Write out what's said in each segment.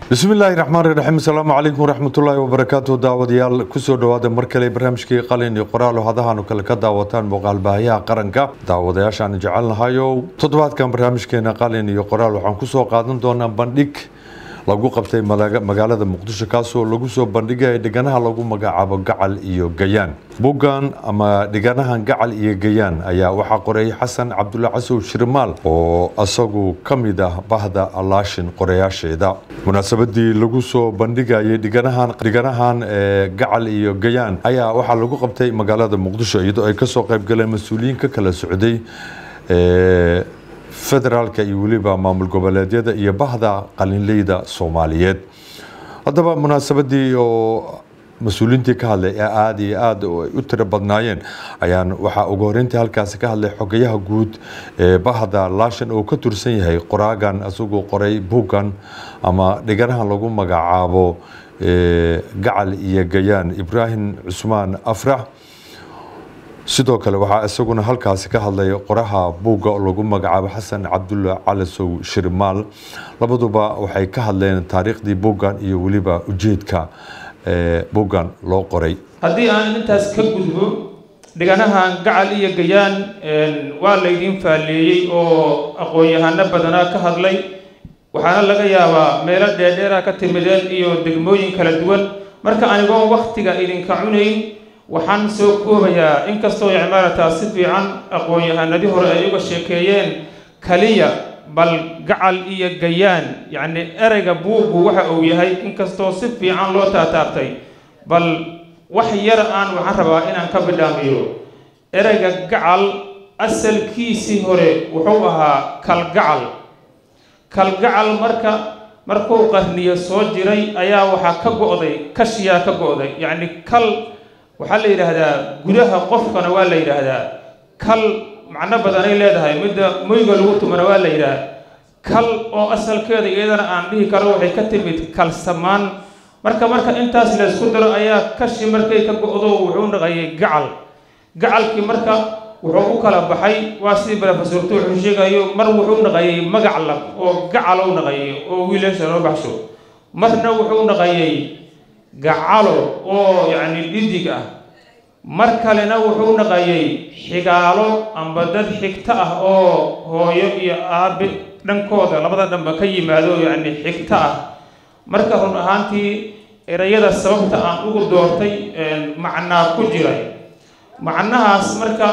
bismi illaahi raxmaani raxiim asalaamu calaykum waraxmatullaahi wabarakaatu daawadayaal kusoo dhawaada mar kale barnaamijkii qalin iyo qoraal oo hadahaanu kale ka daawataan muuqaalbaahiyaha qaranka daawadayaashaan jecelnahayow toddobaadkan barnaamijkeena qalin iyo qoraal waxaan kusoo qaadan doonaa bandhig lagu qabtay magaalada muqdisho kaasoo lagu soo bandhigaya dhiganaha lagu magacaabo gacal iyo gayaan buggan ama dhiganahan gacal iyo gayaan ayaa waxaa qoreeyay xasan cabdulla casow shirmaal oo isagu ka mid ah bahda allaashin qorayaasheeda munaasabadii lagu soo bandhigayay dhiganahan dhiganahan gacal iyo gayaan ayaa waxaa lagu qabtay magaalada muqdisho iyadoo ay kasoo qayb galeen mas-uuliyiin ka kala socday federaalka iyo weliba maamul goboleedyada iyo bahda qalinleyda soomaaliyeed haddaba munaasabadii oo mas-uuliyiintii ka hadlay ee aada iyo aada ay u tiro badnaayeen ayaan waxaa ugu horeyntii halkaasi ka hadlay xogayaha guud ee bahda laashan oo ka tursan yahay qoraagan isagoo qoray buuggan ama dhiganahan lagu magacaabo gacal iyo gayaan ibraahim cusmaan afrax sidoo kale waxaa isaguna halkaasi ka hadlay qoraha buugga oo lagu magacaabo xasan cabdulla calasow shirmaal labaduba waxay ka hadleen taariikhdii buuggan iyo weliba ujeedka buuggan loo qoray haddii aan intaas ka gudbo dhiganahan gacal iyo gayaan waa laydiin faalleeyey oo aqoon-yahano badanaa ka hadlay waxaana laga yaabaa meelo dheerdheera ka timideen iyo degmooyin kala duwan marka anigoon wakhtiga idinka cunayn waxaan soo koobayaa inkastoo icmaarataa si fiican aqoon-yahanadii hore ay uga sheekeeyeen kaliya bal gacal iyo gayaan yacni ereyga buuggu waxa uu yahay inkastoo si fiican loo taataabtay bal wax yar aan waxaan rabaa inaan ka bidhaamiyo ereyga gacal asalkiisii hore wuxuu ahaa kalgacal kalgacal marka markuu qarniyo soo jiray ayaa waxaa ka go-day kashiyaa ka go-day yacni kal waxaa la yidhaahdaa gudaha qofkana waa la yidhaahdaa kal macno badanay leedahay midda moyga lagu tumana waa la yidhaah kal oo asalkeeda iyadana aan dhihi karo waxay ka timid kalsamaan marka marka intaas laysku daro ayaa kashi markay ka go-do wuxuu naqayay gacal gacalkii marka wuxuu u kala baxay waa sidii balafasuurto wuxuu sheegayo mar wuxuu naqayay magac lab oo gacal u naqayay oo wiilasha loo baxsho marna wuxuu naqayay gacalo oo yacni dhidig ah mar kalena wuxuu naqayay xigaalo amba dad xigto ah oo hooyo iyo aabe dhankooda labada dhanba ka yimaado yacni xigto ah marka run ahaantii erayada sababta aan ugu doortay macnaa ku jiray macnahaas marka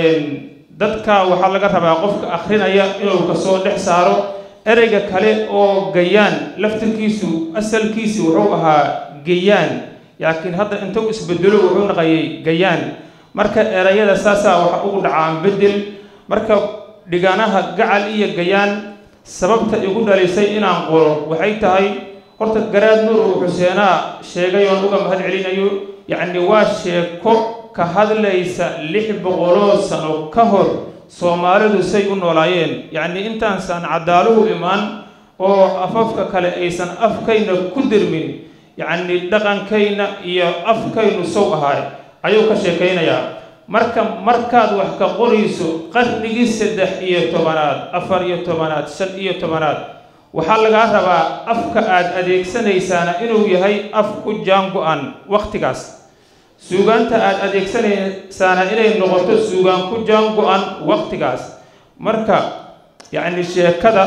dadka waxaa laga rabaa qofka akrinaya inuu kasoo dhex saaro ereyga kale oo gayaan laftirkiisu asalkiisi wuxuu ahaa gayaan laakiin hadda intuu isbedelo wuxuu naqayay gayaan marka erayada saasaa waxa ugu dhacaan bedel marka dhiganaha gacal iyo gayaan sababta igu dhalisay inaan qoro waxay tahay horta garaad nuur uu xuseenaa sheegay oon uga mahad celinayo yacni waa sheeko ka hadlaysa lix boqoloo sano ka hor soomaalidu say u noolaayeen yacni intaansan cadaaluhu imaan oo afafka kale aysan afkayna ku dirmin yacni dhaqankayna iyo afkaynu sow ahaay ayuu ka sheekaynayaa marka markaad wax ka qorayso qarnigii saddex iyo tobanaad afar iyo tobanaad shan iyo tobanaad waxaa lagaa rabaa afka aad adeegsanaysaana inuu yahay af ku jaango-an wakhtigaas suugaanta aad adeegsanaysaana inay noqoto suugaan ku jaango-an wakhtigaas marka yacni sheekada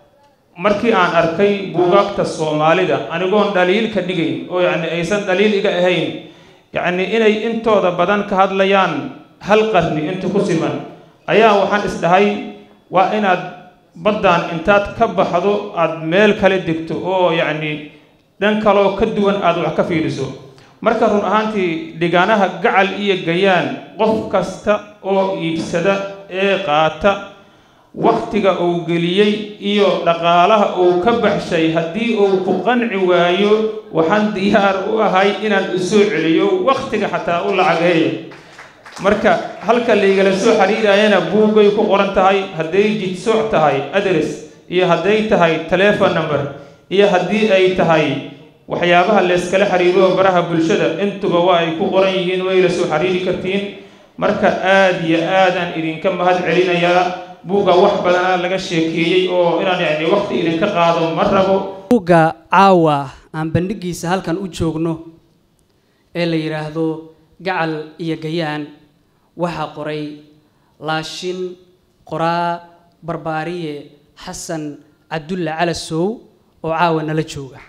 markii aan arkay buugaagta soomaalida anigoon dhaliil ka dhigayn oo yacni aysan dhaliil iga ahayn yacni inay intooda badan ka hadlayaan hal qarni inta ku siman ayaa waxaan isdhahay waa inaad baddan intaad ka baxdo aada meel kale degto oo yacni dhan kaloo ka duwan aada wax ka fiiriso marka run ahaantii dhiganaha gacal iyo gayaan qof kasta oo iibsada ee qaata wakhtiga uu geliyey iyo dhaqaalaha uu ka baxshay haddii uu ku qanci waayo waxaan diyaar u ahay inaan u soo celiyo wakhtiga xataa u lacageeyo marka halka laygala soo xiriirayana buuggay ku qoran tahay hadday jidsooc tahay adres iyo hadday tahay telefon number iyo haddii ay tahay waxyaabaha layskala xiriiro baraha bulshada intuba waa ay ku qoran yihiin way la soo xiriiri kartiin marka aada iyo aadaan idinka mahad celinayaa buugga wax badanaa laga sheekeeyey oo inaan yacni waqti idinka qaado ma rabo buugga caawa aan bandhigiisa halkan u joogno ee la yidhaahdo gacal iyo gayaan waxaa qoray laashin qoraa barbaariye xasan cabdulle calasow oo caawa nala jooga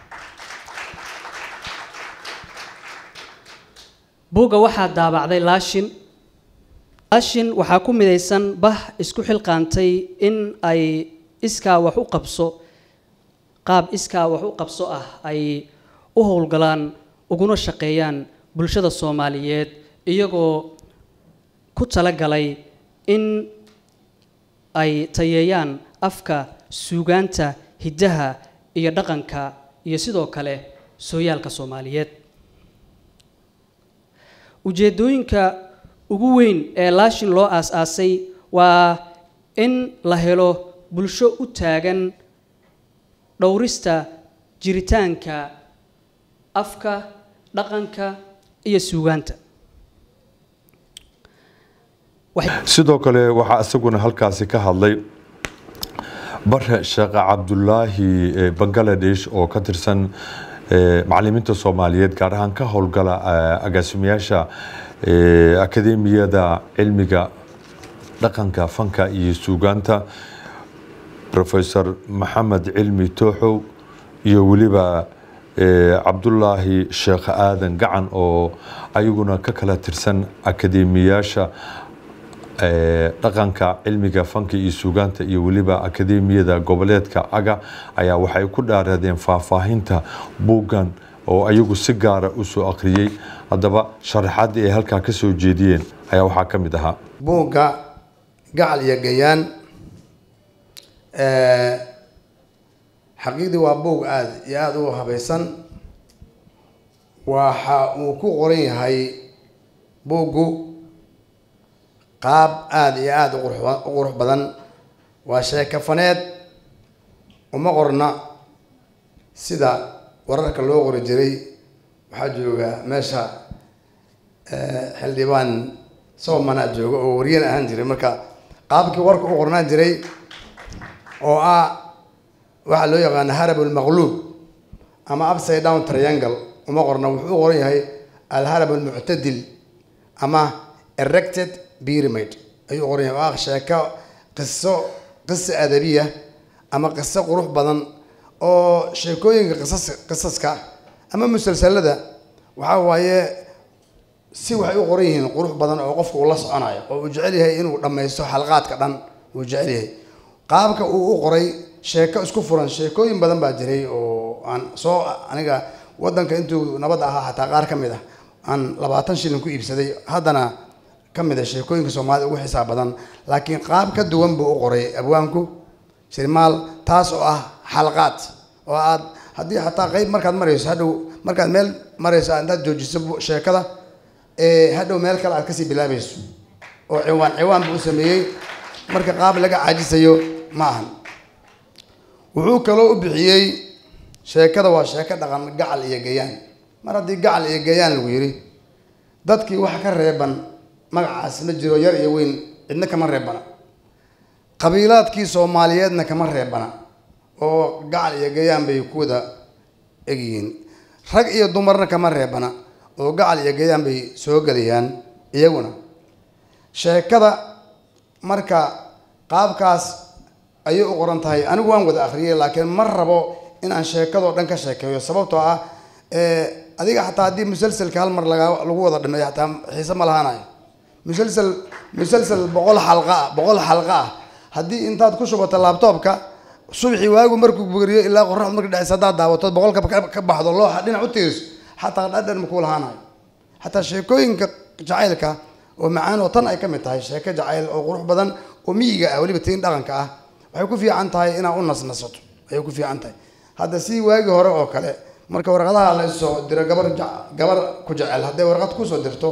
buugga waxaa daabacday laashin laashin waxaa ku midaysan bah isku xilqaantay in ay iskaa wax u qabso qaab iskaa wax u qabso ah ay u howlgalaan uguna shaqeeyaan bulshada soomaaliyeed iyagoo ku talagalay in ay tayeeyaan afka suugaanta hiddaha iyo dhaqanka iyo sidoo kale sooyaalka soomaaliyeed ujeeddooyinka ugu weyn ee laashin loo aas-aasay waa in la helo bulsho u taagan dhowrista jiritaanka afka dhaqanka iyo suugaanta sidoo kale waxaa isaguna halkaasi ka hadlay bare sheekh cabdulaahi bangaladesh oo ka tirsan macalimiinta soomaaliyeed gaar ahaan ka howlgala agaasimayaasha akademiyada cilmiga dhaqanka fanka iyo suugaanta rofesor maxamed cilmi tooxow iyo weliba cabdulaahi sheekh aadan gacan oo ayaguna ka kala tirsan akademiyaasha dhaqanka cilmiga fanka iyo suugaanta iyo weliba akademiyada goboleedka aga ayaa waxay ku dhaaradeen faahfaahinta buuggan oo ayagu si gaara u soo akhriyey haddaba sharaxaadii ay halkaa ka soo jeediyeen ayaa waxaa ka mid ahaa buugga gacal iyo gayaan xaqiiqdii waa buug aada iyo aada u habaysan waxa uu ku qoran yahay buuggu qaab aada iyo aada u qurux badan waa sheekafaneed uma qorna sida wararka loo qori jiray waxaa jooga meesha xildhibaan soomana jooga oo waryan ahaan jiray marka qaabkii warka u qornaan jiray oo ah waxaa loo yaqaana harab almaqluub ama upside down triangle uma qorna wuxuu u qoran yahay alharab almuctadil ama erected pyramid ayuu qoran yahay oo ah sheeko qiso qiso adabiya ama qiso qurux badan oo sheekooyinka qisas qisaska ama musalsalada waxaa waaye si waxay u qoran yihiin qurux badan oo qofka uu la soconayo oo uu jecel yahay inuu dhammaysto xalqaadka dhan uu jecel yahay qaabka uu u qoray sheeko isku furan sheekooyin badan baa jiray oo aan soo aniga wadanka intuu nabad ahaa xataa qaar ka mid ah aan labaatan shilin ku iibsaday haddana ka mid a sheekooyinka soomaalida ugu xisaab badan laakiin qaab ka duwan buu u qoray abwaanku shirmaal taas oo ah xalqaad oo aad haddii xataa qeyb markaad marayso hadhow markaad meel marayso intaad joojiso sheekada ee hadhow meel kale aad kasii bilaabayso oo ciwaan ciwaan buu u sameeyey marka qaab laga caajisayo ma ahan wuxuu kaloo u bixiyey sheekada waa sheeko dhaqan gacal iyo gayaan mar haddii gacal iyo gayaan lagu yidhi dadkii wax ka reeban magacaas ma jiro yar iyo weyn cidna kama reebana qabiilaadkii soomaaliyeedna kama reebana oo gacal iyo gayaan bay ku wada egyihiin rag iyo dumarna kama reebana oo gacal iyo gayaan bay soo gelayaan iyaguna sheekada marka qaabkaas ayay u qoran tahay anigu waan wada akhriyay laakiin ma rabo inaan sheekadoo dhan ka sheekeeyo sababtoo ah adiga xataa haddii musalselka hal mar laga lagu wada dhameeyo xataa xiise ma lahaanayo musalsel musalsel boqol xalqa ah boqol xalqa ah haddii intaad ku shubato laabtoobka subaxii waagu markuu bugriyo ilaa qoraxdu marka dhexeysa haddaad daawatood boqolka ka baxdo looxa dhinac u tiiriso xataa dhadhan makuu lahaanayo xataa sheekooyinka jacaylka oo macaan oo tan ay ka mid tahay sheeko jacayl oo qurux badan oo miyiga ah weliba tiin dhaqanka ah waxay ku fiican tahay inaad u nasnasato ayay ku fiican tahay hadda si waagii hore oo kale marka warqadaha la isoo diro gabar gabar ku jecel hadday warqad kusoo dirto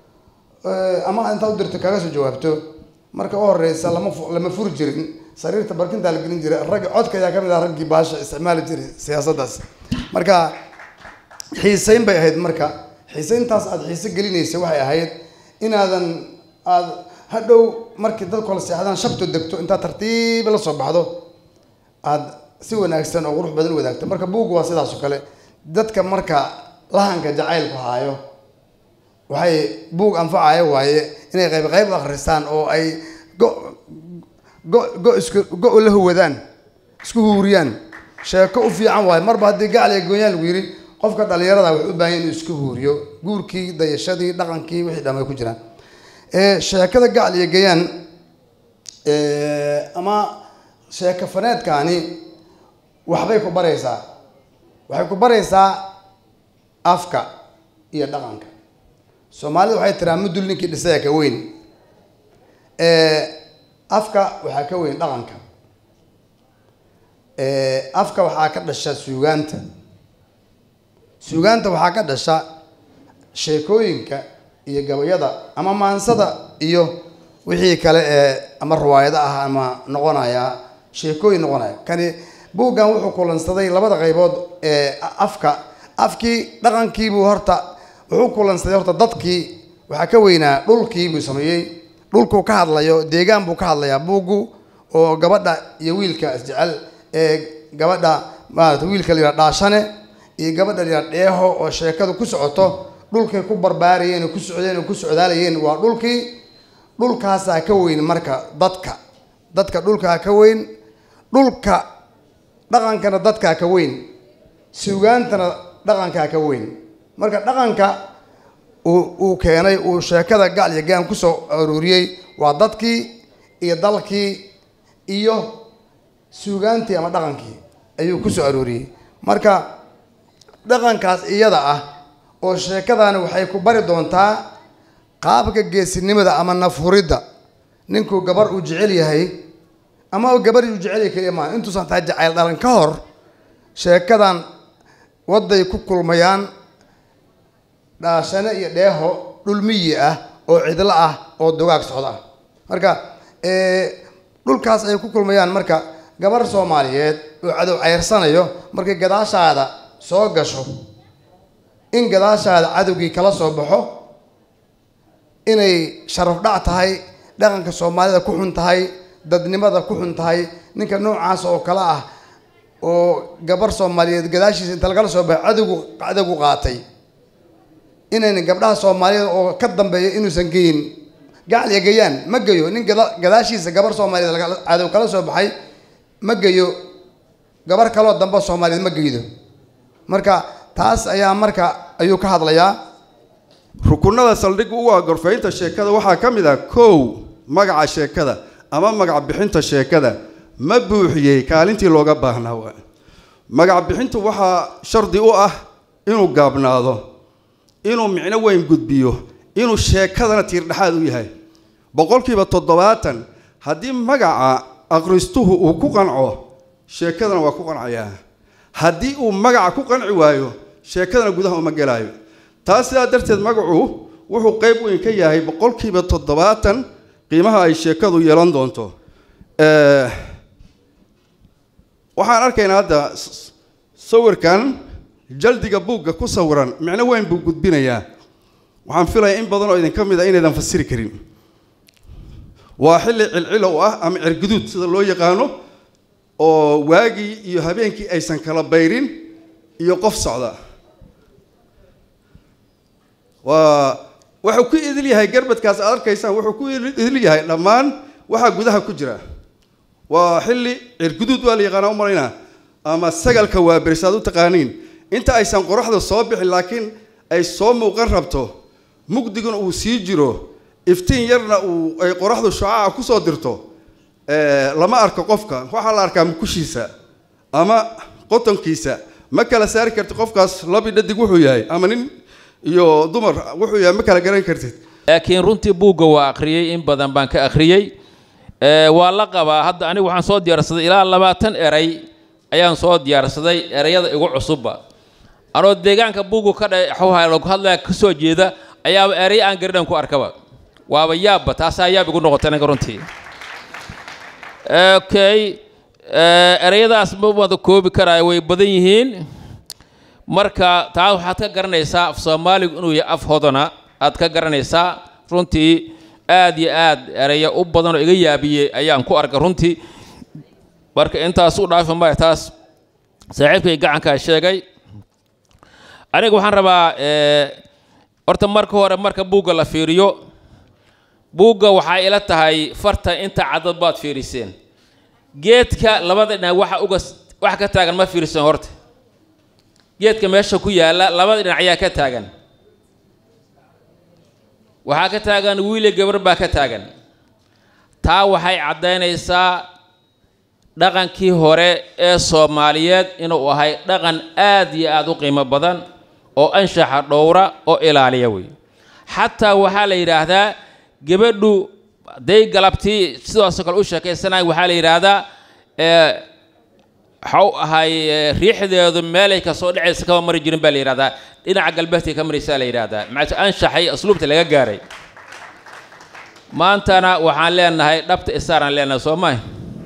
ama intaad u dirto kaga soo jawaabto marka u horeysa lama lama furi jirin sariirta barkintaa la gelin jiray raggi codka ayaa kamid ah raggii baasha isticmaali jiray siyaasaddaas marka xiiseyn bay ahayd marka xiiseyntaas aada xiise gelinaysa waxay ahayd inaadan aad hadhow markii dadku la seexdaan shabto degto intaad tartiib la soo baxdo aad si wanaagsan oo qurux badan u wadaagta marka buugga waa sidaas oo kale dadka marka lahanka jacaylku haayo waxay buug anfacaya waaye inay qayb qayb u akhristaan oo ay go go go isku go la huwadaan isku huuriyaan sheeko u fiican waaye marba haddii gacal iyo goonyaan lagu yidhi qofka dhalinyarada wuxuu u baahan yahay inuu isku huuriyo guurkii dayashadii dhaqankii wixii dhamay ku jiraan ee sheekada gacal iyo gayaan ama sheeko faneedkaani waxbay ku baraysaa waxay ku baraysaa afka iyo dhaqanka soomaalida waxay tiraa mudul ninkii dhisaya ka weyn afka waxaa ka weyn dhaqanka afka waxaa ka dhasha suugaanta suugaanta waxaa ka dhasha sheekooyinka iyo gabayada ama maansada iyo wixii kale ee ama riwaayado ah ama noqonaya sheekooyin noqonaya kani buuggan wuxuu kulansaday labada qaybood ee afka afkii dhaqankiibuu horta wuxuu kulansaday horta dadkii waxaa ka weynaa dhulkii buu sameeyey dhulkuu ka hadlayo deegaan buu ka hadlayaa buuggu oo gabadha iyo wiilka isjecel ee gabadha maarata wiilka la yidhaha dhaashane iyo gabadha la yidhaha dheeho oo sheekadu ku socoto dhulkay ku barbaarayeen oo ku socdeen oo ku socdaalayeen waa dhulkii dhulkaasaa ka weyn marka dadka dadka dhulkaa ka weyn dhulka dhaqankana dadkaa ka weyn suugaantana dhaqankaa ka weyn marka dhaqanka uu uu keenay uu sheekada gacal iyo gaan kusoo aruuriyey waa dadkii iyo dalkii iyo suugaantii ama dhaqankii ayuu kusoo arooriyey marka dhaqankaas iyada ah oo sheekadaani waxay ku bari doontaa qaabka geesinimada ama nafhuridda ninkuu gabar uu jecel yahay ama gabar uu jecel yahay keliya maa intuusan tahay jacayl dhalan ka hor sheekadan waday ku kulmayaan dhaashane iyo dheeho dhulmiyi ah oo cidlo ah oo dugaag socda ah marka dhulkaas ay ku kulmayaan marka gabar soomaaliyeed oo cadow ceyrsanayo markay gadaashaada soo gasho in gadaashaada cadowgii kala soo baxo inay sharaf dhac tahay dhaqanka soomaalida ku xun tahay dadnimada ku xun tahay ninka noocaas oo kale ah oo gabar soomaaliyeed gadaashiisa inta lagala soo baxo cadowgu cadowgu qaatay inayna gabdhaha soomaaliyeed oo ka dambeeya inuusan geyin gacal iyo gayaan ma geyo nin gada gadaashiisa gabar soomaaliyeed cadow kala soo baxay ma geyo gabar kaloo dambe soomaaliyeed ma geydo marka taas ayaa marka ayuu ka hadlayaa rukunada saldhig u ah gorfaynta sheekada waxaa ka mid ah kow magaca sheekada ama magac bixinta sheekada ma buuxiyey kaalintii looga baahnaa waa magac bixintu waxaa shardi u ah inuu gaabnaado inuu micno weyn gudbiyo inuu sheekadana tiirdhexaad u yahay boqolkiiba toddobaatan haddii magaca akhristuhu uu ku qanco sheekadana waa ku qancayaa haddii uu magaca ku qanci waayo sheekadana gudaha uma gelaayo taas sidaa darteed magacu wuxuu qayb weyn ka yahay boqolkiiba toddobaatan qiimaha ay sheekadu yeelan doonto waxaan arkaynaa hadda sawirkan jaldiga buugga ku sawiran micno weyn buu gudbinayaa waxaan filayaa in badan oo idinka mid a inaydan fasiri karin waa xilli cilcilow ah ama cirguduud sida loo yaqaano oo waagii iyo habeenkii aysan kala bayrin iyo qof socda waa wuxuu ku idil yahay garbadkaas aad arkaysaan wuxuu ku idil yahay dhammaan waxaa gudaha ku jira waa xilli cirguduud waa la yaqaanaa u malaynaa ama sagalka waa berisaad u taqaaniin inta aysan qoraxda soo bixin laakiin ay soo muuqan rabto mugdiguna uu sii jiro iftiin yarna uu ay qoraxdu shucaca kusoo dirto lama arko qofka waxaa la arkaa mukushiisa ama qotonkiisa ma kala saari kartid qofkaas labi dhadig wuxuu yahay ama nin iyo dumar wuxuu yahay ma kala garan kartid laakiin runtii buugga waa akhriyey in badan baan ka akhriyey waa la qabaa hadda anigu waxaan soo diyaarsaday ilaa labaatan eray ayaan soo diyaarsaday erayada igu cusubba anoo deegaanka buuggu ka dhaxuha lagu hadlaya ka soo jeeda ayaaba eray aan garidhan ku arkaba waaba yaabba taasaa yaab igu noqotay aniga runtii okay erayadaas ma wada koobi karaayo way badan yihiin marka taas waxaad ka garanaysaa af soomaaligu inuu yahay af hodana aad ka garanaysaa runtii aad iyo aad erayo u badan oo iga yaabiyey ayaan ku arkay runtii marka intaas u dhaafi maya taas saaxiibkay gacankaa sheegay aniga waxaan rabaa horta marka hore marka buugga la fiiriyo buugga waxaa ila tahay farta inta cadad baad fiiriseen geedka labada dhinac waxa uga wax ka taagan ma fiiriseen horta geedka meesha ku yaalla labada dhinac ayaa ka taagan waxaa ka taagan wiile gabar baa ka taagan taa waxay caddaynaysaa dhaqankii hore ee soomaaliyeed inuu ahay dhaqan aad iyo aad u qiimo badan oo anshaxa dhowra oo ilaaliya wey xataa waxaa la yidhaahdaa gabadhu hadday galabtii sidaasoo kale u sheekaysanaya waxaa la yidhaahdaa waxau ahay riixdeedu meelay kasoo dhacaysa kama mari jirin baa la yidhahdaa dhinaca galbeedkay ka maraysaa la yidhaahdaa maca anshaxay asluubta laga gaaray maantana waxaan leenahay dhabta isaaraan leenahay soo maha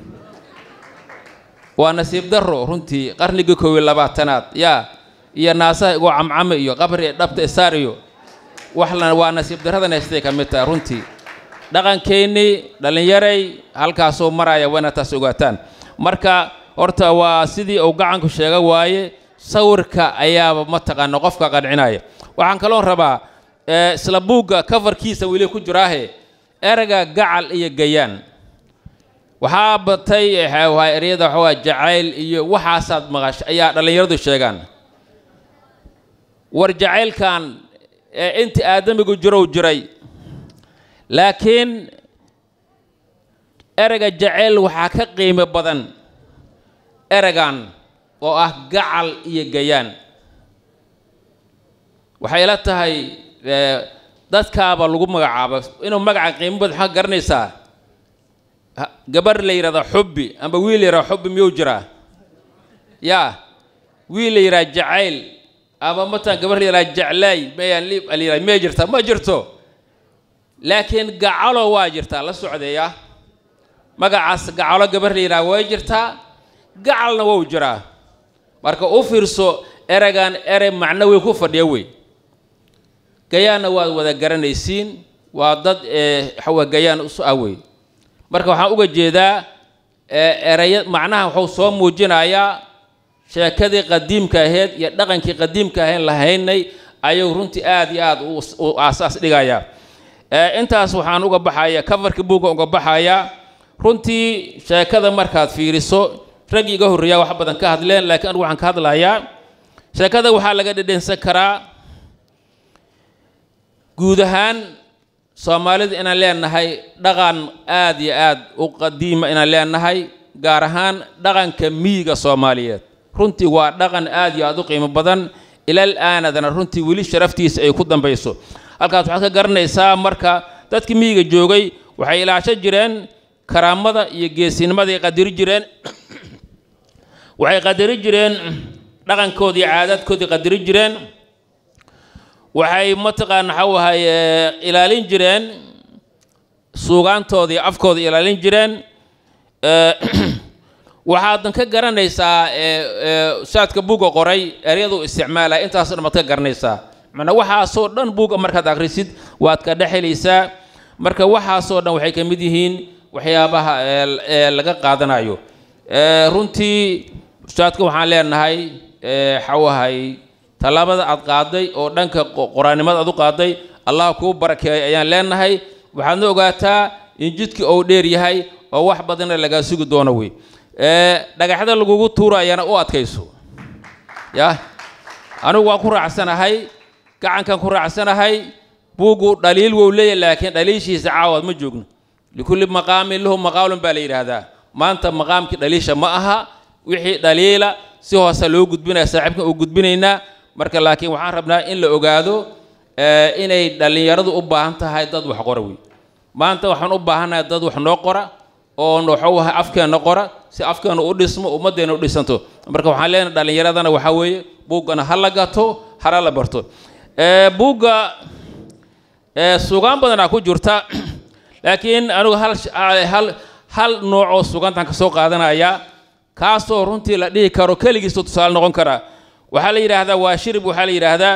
waa nasiib darro runtii qarnigii koob iyo labaatanaad yaa iyo naasaha igoo camcame iyo qabri dhabta isaar iyo waxla waa nasiib darradan haystay ka mid tahay runtii dhaqankeennii dhallinyaray halkaasuu maraya waa inaad taas ogaataan marka horta waa sidii uu gacanku sheega waaye sawirka ayaaba mataqaana qofka qancinaya waxaan kaloon rabaa isla buugga kafarkiisa weli ku jiraahe erega gacal iyo gayaan waxaa batay eryada waxawaa jacayl iyo waxaasaad maqash ayaa dhallinyaradu sheegaan war jacaylkan intii aadamigu jirow jiray laakiin erega jacayl waxaa ka qiimo badan eregan oo ah gacal iyo gayaan waxay la tahay dadkaaba lagu magacaabo inuu magaca qiimo badan maxaa garanaysaa gabar la yidhahda xubbi amba wiil la yidhahda xubbi miyuu jiraa yaa wiil la yidhaha jacayl ama matan gabar la yidhaha jeclaay mayaan liib la yidhaha miyay jirtaa ma jirto laakiin gacalo waa jirtaa la socdeeya magacaas gacalo gabar la yidhaha way jirtaa gacalna wou jiraa marka u fiirso eregan erey macno wey ku fadhiya wey gayaanna waad wada garanaysiin waa dad waxawa gayaan isu ah wey marka waxaan uga jeedaa eraya macnaha wuxuu soo muujinayaa sheekadii qadiimka ahayd iyo dhaqankii qadiimka ahayn lahaynay ayuu runtii aad iyo aad u aasaas dhigayaa intaas waxaan uga baxaya kafarkii buugga uga baxayaa runtii sheekada markaad fiiriso rag iga horreeyaa wax badan ka hadleen laakiin anigu waxaan ka hadlayaa sheekada waxaa laga dhedhensan karaa guud ahaan soomaalida inaan leenahay dhaqan aad iyo aad u qadiima inaan leenahay gaar ahaan dhaqanka miyiga soomaaliyeed runtii waa dhaqan aad iyo aad u qiimo badan ilal aanadana runtii weli sharaftiisa ay ku dambayso halkaas waxaad ka garanaysaa marka dadkii miyiga joogay waxay ilaasho jireen karaamada iyo geesinimaday qadiri jireen waxay qadari jireen dhaqankoodii caadaadkoodii qadari jireen waxay mataqaana waxa ahay ilaalin jireen suugaantoodii afkooda ilaalin jireen waxaadan ka garanaysaa saadka buugga qoray eryadu isticmaalaya intaasoo dhan baad ka garanaysaa macnaa waxaasoo dhan buugga markaad akhrisid waad ka dhexelaysaa marka waxaasoo dhan waxay ka mid yihiin waxyaabaha laga qaadanayo runtii saadka waxaan leenahay xawahay tallaabada aad qaaday oo dhanka qoraannimada aad u qaaday allah kuu barakeeyo ayaan leenahay waxaadna ogaataa in jidkii ou dheer yahay oo wax badanna lagaa sugi doono wey dhagaxda lagugu tuurayana u adkayso ya anigu waan ku raacsanahay gacankan ku raacsanahay buuggu dhaliil wou leeyahay laakiin dhaliishiisa caawaad ma joogno likulli maqaamin lahu maqaalun baa la yidhaahdaa maanta maqaamkii dhaliisha ma aha wixii dhaliila si hoose loo gudbinaya saaxiibkan uu gudbinaynaa marka laakiin waxaan rabnaa in la ogaado inay dhallinyaradu u baahan tahay dad wax qora wey maanta waxaan u baahannahay dad wax noo qora oo waxuu ahay afkeenna qora si afkeenna u dhismo ummaddeena u dhisanto marka waxaan leenahay dhallinyaradana waxaa weeye buuggana ha la gato hana la barto buugga sugaan badanaa ku jirta laakiin anigu hal hal hal nooc oo sugantaan ka soo qaadanaya kaasoo runtii la dhihi karo keligiisoo tusaale noqon kara waxaa la yidhaahdaa waa shirib waxaa la yidhaahdaa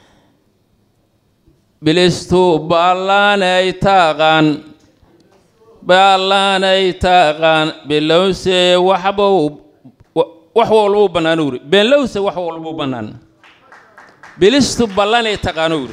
bilistu ballaanay taaqan ballaanay taqaan bilowse waxbuu wax walbuu bannaan uri beenlowse wax walbuu bannaan bilistu ballanay taqaan uri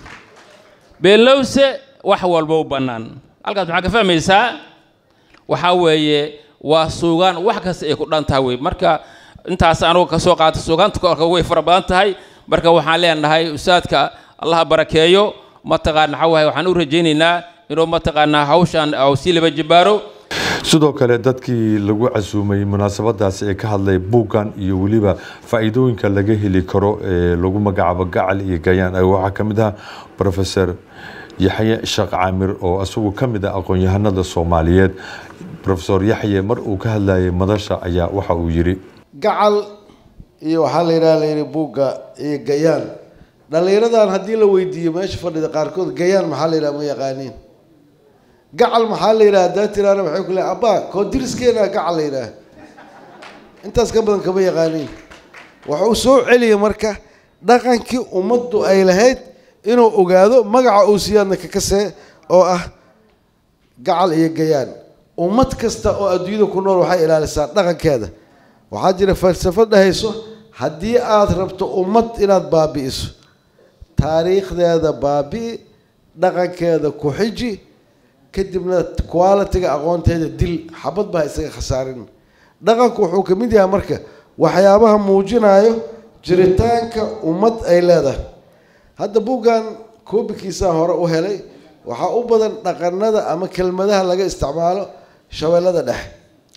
beenlowse wax walbuu bannaan halkaas maxaa ka fahmaysaa waxaa weeye waa suugaan wax kasta ay ku dhan tahay wey marka intaas anugu ka soo qaatay suugaanta korka way fara badan tahay marka waxaan leenahay ustaadka allaha barakeeyo mataqaan maxaa wahay waxaan u rajaynaynaa inuu mataqaanaa hawshan sii laba jibaaro sidoo kale dadkii lagu casuumay munaasabadaasi ee ka hadlay buuggan iyo weliba faa'iidooyinka laga heli karo ee lagu magacaabo gacal iyo gayaan waxaa ka mid ah professor yaxye sheekh caamir oo isagu ka mid ah aqoon-yahanada soomaaliyeed professor yaxye mar uu ka hadlayay madasha ayaa waxa uu yidhi gacal iyo waxaa la yidhaha layidhi buugga iyo gayaan dhallinyaradan haddii la weydiiyo meesha fadhida qaarkood gayaan maxaa la yidhaha ma yaqaaniin gacal maxaa la yidhaha haddaa tiraana waxay ku leehay abbaa koo diriskeena gacal la yidhaha intaas ka badan kama yaqaaniin wuxuu soo celiyay marka dhaqankii ummaddu ay lahayd inuu ogaado magaca uu siyaadna kakasee oo ah gacal iyo gayaan ummad kasta oo adduunyada ku nool waxay ilaalisaa dhaqankeeda waxaa jira falsafad dhahayso haddii aada rabto ummad inaad baabi'iso taariikhdeeda baabi'i dhaqankeeda ku xiji kadibna qualitiga aqoonteeda dil xabad baa isaga khasaarin dhaqanku wuxuu ka mid yahay marka waxyaabaha muujinayo jiritaanka ummad ay leedahay hadda buuggan koobikiisaa hore u helay waxaa u badan dhaqanada ama kelmadaha laga isticmaalo shabeellada dhexe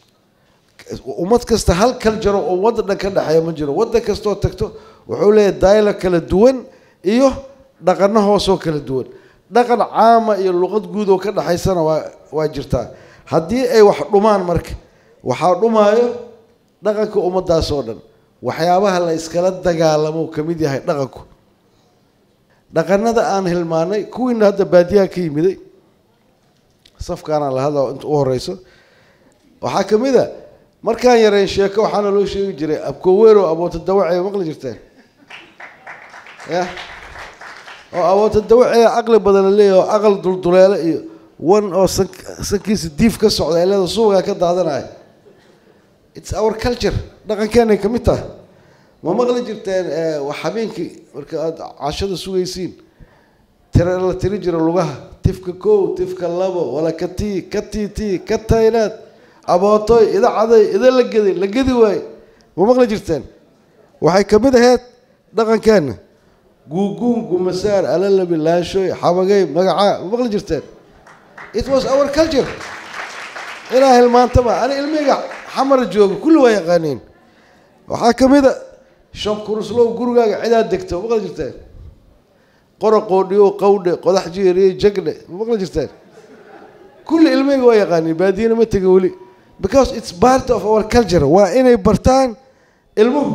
ummad kasta hal kal jaro oo waddan dhan ka dhexeeya ma jiro waddan kastoo tagto wuxuu leeyahay daaylo kala duwan iyo dhaqano hoosoo kala duwan dhaqan caama iyo luqad guud oo ka dhexaysana waa waa jirtaa haddii ay wax dhumaan marka waxaa dhumaayo dhaqanka ummaddaas oo dhan waxyaabaha la iskala dagaalamo ka mid yahay dhaqanku dhaqanada aan hilmaanay kuwiina hadda baadiyaha ka yimiday safkaanaan la hadla inta u horeyso waxaa ka mid a markaan yareyn sheeko waxaana loo sheegi jiray abkoweero aboota dawacee maqli jirteen ya oo aboota dawacee aqli badan la leeyahy oo aqal dulduleele iyo wan oo san sankiisa diif ka socda ay leeda suugaa ka daadanaya it's our culture dhaqankeenay ka mid tahay ma maqli jirteen wax habeenkii marka aada cashada sugaysiin tira la tiri jiro lugaha tifka kow tifka labo wala ka tii ka tii tii ka taynaad abootoy ida caday ida la geday la gedi waaye ma maqli jirteen waxay ka mid ahayd dhaqankeena guuguun gumasaar alalabi laashooy xabagay magacaa ma maqli jirteen it was our culture ilaa hilmaantaba ani ilmiga xamar jooga kulli waa yaqaaniin waxaa ka mid a shan kuruslow gurigaaga cidaad degto ma maqli jirteen qora qoodhiyo qawdhe qodax jeeriye jagne ma maqli jirteen kulli ilmeyga waa yaqaaniin baadiyana ma tegin weli because it's part of our culture waa inay bartaan ilmuhu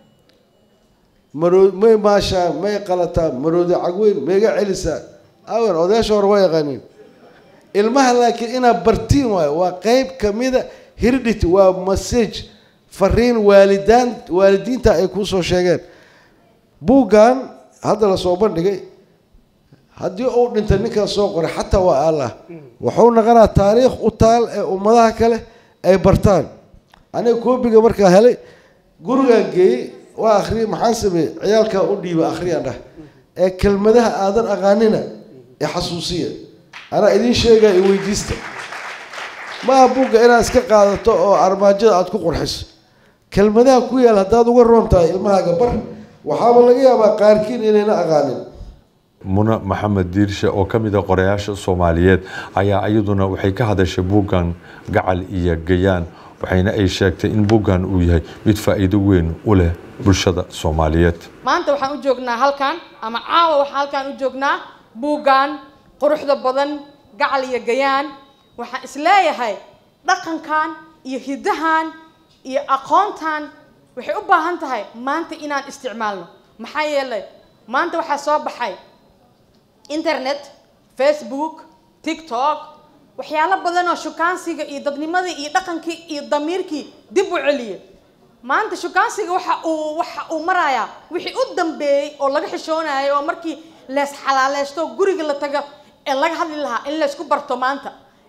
maroo may maashaa may qalataa maroodi cagweyn mayga celisaa awen odayaasha hore waa yaqaaniin ilmaha laakiin inaad bartiin waayo waa qeyb kamida heredity waa message fariin waalidaan waalidiinta ay kusoo sheegeen buuggan hadda lasoo bandhigay haddii uu dhintay ninkan soo qoray xataa waa allah wuxuu naqanaa taariikh u taal ee ummadaha kale ay bartaan aniga koobiga markaa helay gurigaan geeyey waa akhriyay maxaan sameeyey ciyaalkaa u dhiiba akhriyaan dhah ee kelmadaha aadan aqaanina ee xasuusiya anaa idiin sheegaya i weydiista maaha buugga inaad iska qaadato oo armaajada aada ku qurxiso kelmadaha ku yaal haddaad uga roon tahay ilmahaaga bar waxaaba laga yaabaa qaarkiin inayna aqaanin muna maxamed diirshe oo ka mid a qorayaasha soomaaliyeed ayaa iyaduna waxay ka hadashay buuggan gacal iyo gayaan waxayna ay sheegtay in buuggan uu yahay mid faa'iido weyn u leh bulshada soomaaliyeed maanta waxaan u joognaa halkan ama caawa waxaan halkan u joognaa buuggan quruxda badan gacal iyo gayaan waxaan isleeyahay dhaqankan iyo hiddahan iyo aqoontan waxay u baahan tahay maanta inaan isticmaalno maxaa yeelay maanta waxaa soo baxay internet facebook tiktok waxyaalo badan oo shukaansiga iyo dadnimadii iyo dhaqankii iyo damiirkii dib u celiya maanta shukaansiga waxa uu waxa uu marayaa wixii u dambeeyey oo laga xishoonayo oo markii lees xalaaleysto guriga la tago ee laga hadli lahaa in laysku barto maanta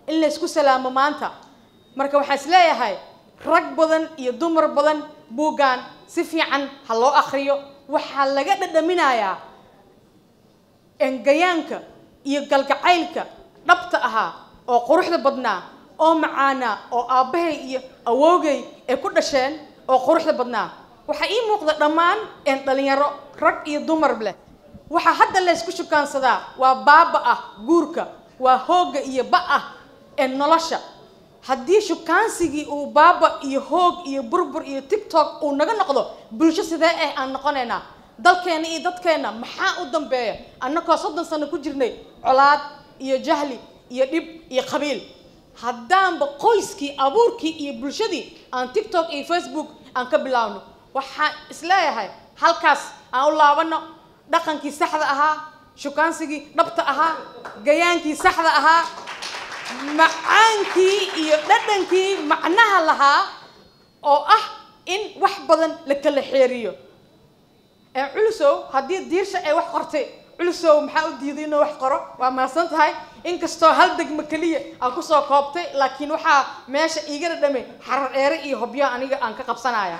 in la isku salaamo maanta marka waxaan isleeyahay rag badan iyo dumar badan buuggan si fiican ha loo akhriyo waxaa laga dhadhaminayaa engayaanka iyo galgacaylka dhabta ahaa oo quruxda badnaa oo macaanaa oo aabbahay iyo awoogay ay ku dhasheen oo quruxda badnaa waxaa ii muuqda dhammaan een dhalinyaro rag iyo dumar leh waxaa hadda laysku shukaansadaa waa baaba ah guurka waa hoogga iyo ba ah ee nolosha haddii shukaansigii uu baaba iyo hoog iyo burbur iyo tiktok uu naga noqdo bulsho sidee ah aan noqonaynaa dalkeenna iyo dadkeenna maxaa u dambeeya annagoo soddon sano ku jirnay colaad iyo jahli iyo dhib iyo qabiil haddaanba qoyskii abuurkii iyo bulshadii aan tiktok iyo facebook aan ka bilaawno waxaan isleeyahay halkaas aan u laabano dhaqankii saxda ahaa shukaansigii dhabta ahaa gayaankii saxda ahaa macaankii iyo dhadhankii macnaha lahaa oo ah in wax badan la kala xeeriyo ee culusow haddii diirsha ay wax qortay culusow maxaa u diiday inuu wax qoro waa mahadsan tahay inkastoo hal degmo keliya aan kusoo koobtay laakiin waxaa meesha iiga dhadhamay xarar dheere iyo hobyo aniga aan ka qabsanaya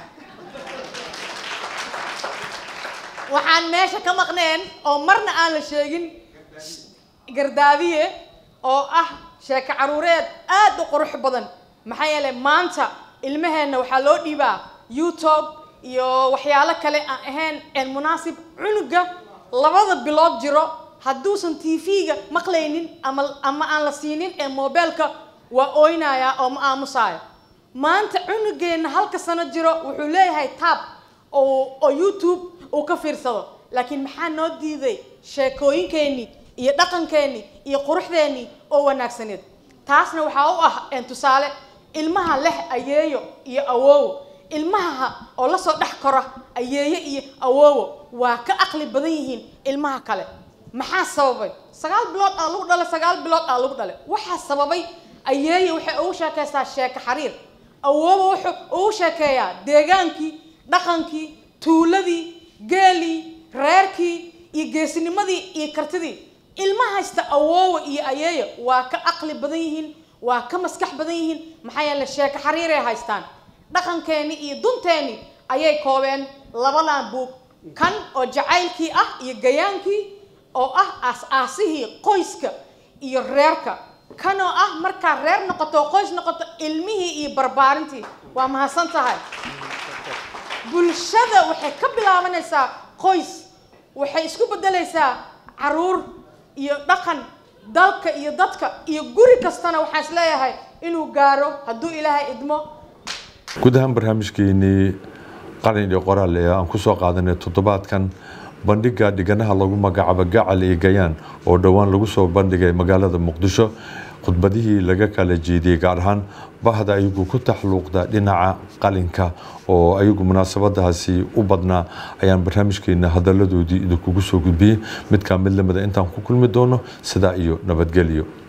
waxaan meesha ka maqneen oo marna aan la sheegin gardaadiye oo ah sheeko caruureed aad u qurux badan maxaa yeelay maanta ilmaheenna waxaa loo dhiibaa youtube iyo waxyaalo kale aan ahayn een munaasib cunuga labada bilood jiro hadduusan t v-ga maqlaynin ama ama aan la siinin ee mobeelka waa ooynayaa oo ma aamusaayo maanta cunugeenna halka sano jiro wuxuu leeyahay taab oo oo youtube uu ka fiirsado laakiin maxaa noo diiday sheekooyinkeennii iyo dhaqankeennii iyo quruxdeennii oo wanaagsaneed taasna waxaa u ah een tusaale ilmaha leh ayeeyo iyo awoowo ilmaha oo lasoo dhex kora ayeeyo iyo awoowo waa ka aqli badan yihiin ilmaha kale maxaa sababay sagaal bilood aa lagu dhalay sagaal bilood aa lagu dhalay waxaa sababay ayeeyo waxay ugu sheekaystaa sheeko xariir awoowo wuxuu ugu sheekeeyaa deegaankii dhaqankii tuuladii geelii reerkii iyo geesinimadii iyo kartidii ilma haysta awoowa iyo ayeeyo waa ka aqli badan yihiin waa ka maskax badan yihiin maxaa yeele sheeko xariiray haystaan dhaqankeenni iyo dunteennii ayay koobeen labadan buug kan oo jacaylkii ah iyo gayaankii oo ah aas-aasihii qoyska iyo reerka kan oo ah markaa reer noqoto oo qoys noqoto ilmihii iyo barbaarintii waa mahadsan tahay bulshada waxay ka bilaabanaysaa qoys waxay isku beddelaysaa caruur iyo dhaqan dalka iyo dadka iyo guri kastana waxaan isleeyahay inuu gaaro hadduu ilaahay idmo guud ahaan barnaamijkeenii qalin iyo qoraal ee aan kusoo qaadanay toddobaadkan bandhiga dhiganaha lagu magacaabo gacal iyo gayaan oo dhowaan lagu soo bandhigay magaalada muqdisho khudbadihii laga kala jeediyey gaar ahaan bahda ayagu ku taxluuqda dhinaca qalinka oo ayagu munaasabadaasi u badnaa ayaan barnaamijkeena hadaladoodii idinkugu soo gudbiyey mid kaa mid lamida intaan ku kulmi doono sidaa iyo nabadgelyo